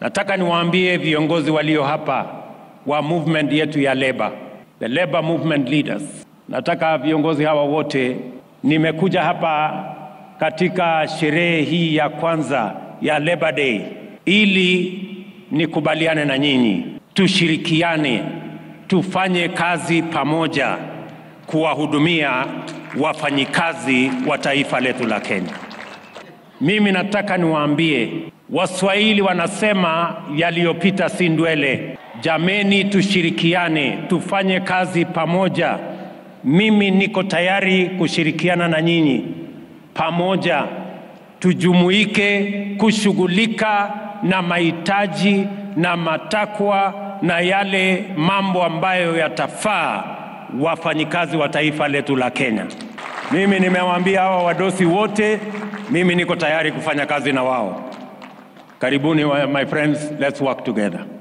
Nataka niwaambie viongozi walio hapa wa movement yetu ya labor, the labor movement leaders. Nataka viongozi hawa wote, nimekuja hapa katika sherehe hii ya kwanza ya Labor Day ili nikubaliane na nyinyi, tushirikiane, tufanye kazi pamoja kuwahudumia wafanyikazi wa taifa letu la Kenya. Mimi nataka niwaambie, Waswahili wanasema yaliyopita si ndwele. Jameni, tushirikiane, tufanye kazi pamoja. Mimi niko tayari kushirikiana na nyinyi pamoja, tujumuike kushughulika na mahitaji na matakwa na yale mambo ambayo yatafaa wafanyikazi wa taifa letu la Kenya. Mimi nimewaambia hawa wadosi wote, mimi niko tayari kufanya kazi na wao. Karibuni my friends, let's work together.